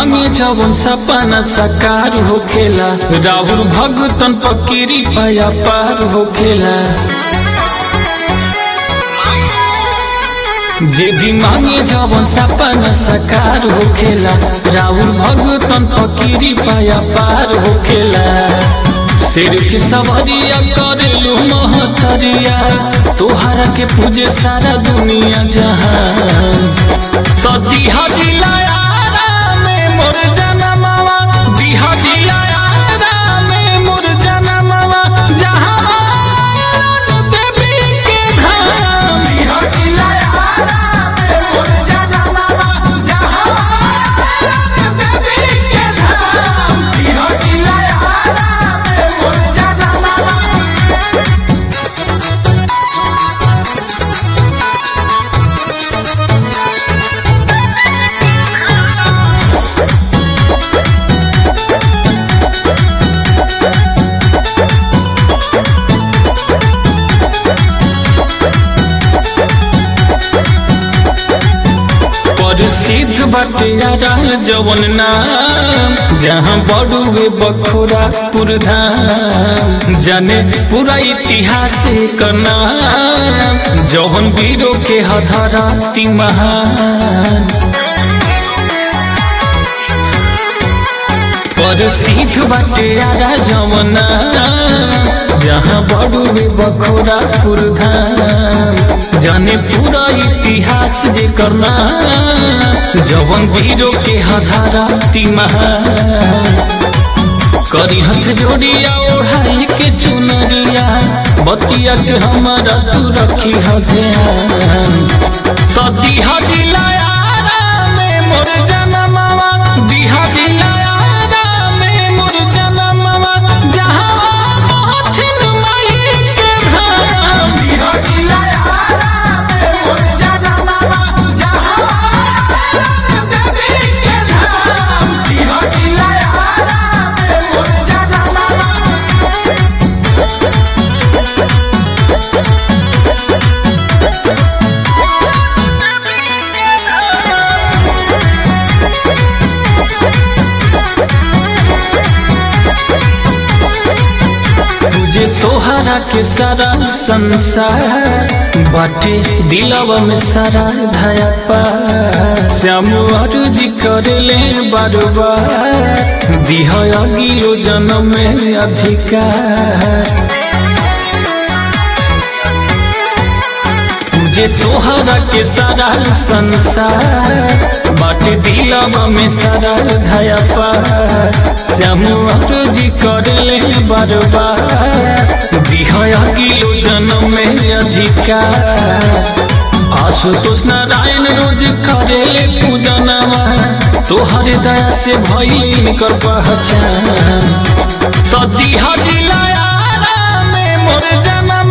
मांगे जवन सपना साकार होखेला राहुल भगतन पकीरी पाया पार होखेला जे भी मांगे जवन सपना साकार होखेला राहुल भगतन पकीरी पाया पार होखेला शेर की सवारिया करेलू महतरिया तोहरा के पूजे सारा दुनिया जहान तो दिहा जिलायारा में मोर जनमवा दिहा जिलायारा में मोर जनमवा जहां देवी के धाम दिहा जिलायारा में मोर जनमवा जहां देवी के धाम दिहा जिलायारा में मोर जनमवा प्रसिद्ध बाटे यारा जवन नाम जहाँ बड़ुए बखोरा पुरधाम जाने पूरा इतिहास का नाम जवन वीरों के हधरा ती महान प्रसिद्ध बाटे यारा जवना जहाँ बड़ुए बखोरा पुरधाम जाने पूरा इतिहास जे करना जवन वीरों के हधारा ती करी हथ जोड़िया ओढ़ाई के चुनरिया बतिया के हमारा तू रखी ह ध्यान तो दिहा जिलायारा में मोर जनमवा दिहा जिलायारा में मोर जनमवा जहाँ मोहथिन माई के धाम दिहा जिलायारा में मोर जनमवा जहाँ देवी के धाम दिहा जिलायारा में मोर जनमवा तुझे तोहरा के सारा संसार बाटे दिलवा में सारा धया पार श्याम अर्जी करे ले बार बार दिह अगिलो जन्म में अधिकार तुझे तोहरा के सारा संसार बाटे दिलवा में सारा धया पार श्याम जी कर ले बार बार दिहया किलो जन्म में अधिकार आशुतोष नारायण रोज करे ले पूजनवा तोहरे दया से भइल कर पहचान तो दिहा जिलायारा में मोर जना